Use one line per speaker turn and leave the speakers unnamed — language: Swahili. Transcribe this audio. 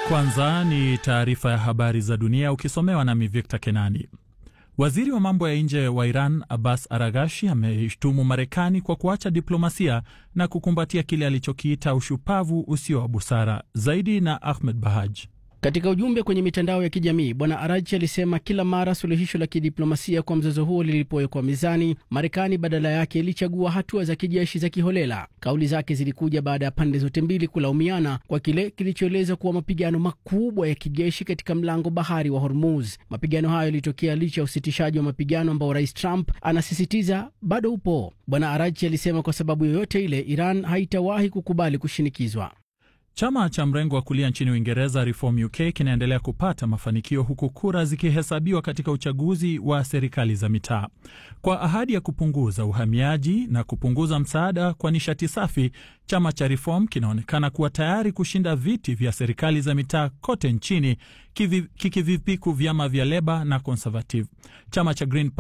Kwanza ni taarifa ya habari za dunia ukisomewa nami Victor Kenani. Waziri wa mambo ya nje wa Iran Abbas Aragashi ameishtumu Marekani kwa kuacha diplomasia na kukumbatia kile alichokiita ushupavu usio wa busara. Zaidi na Ahmed Bahaj.
Katika ujumbe kwenye mitandao ya kijamii Bwana Arachi alisema kila mara suluhisho la kidiplomasia kwa mzozo huo lilipowekwa mezani, Marekani badala yake ilichagua hatua za kijeshi za kiholela. Kauli zake zilikuja baada ya pande zote mbili kulaumiana kwa kile kilichoelezwa kuwa mapigano makubwa ya kijeshi katika mlango bahari wa Hormuz. Mapigano hayo yalitokea licha ya usitishaji wa mapigano ambao Rais Trump anasisitiza bado upo. Bwana Arachi alisema kwa sababu yoyote ile, Iran haitawahi kukubali kushinikizwa.
Chama cha mrengo wa kulia nchini Uingereza Reform UK kinaendelea kupata mafanikio huku kura zikihesabiwa katika uchaguzi wa serikali za mitaa. Kwa ahadi ya kupunguza uhamiaji na kupunguza msaada kwa nishati safi, chama cha Reform kinaonekana kuwa tayari kushinda viti vya serikali za mitaa kote nchini, kikivipiku vyama vya Leba na Conservative. Chama cha Green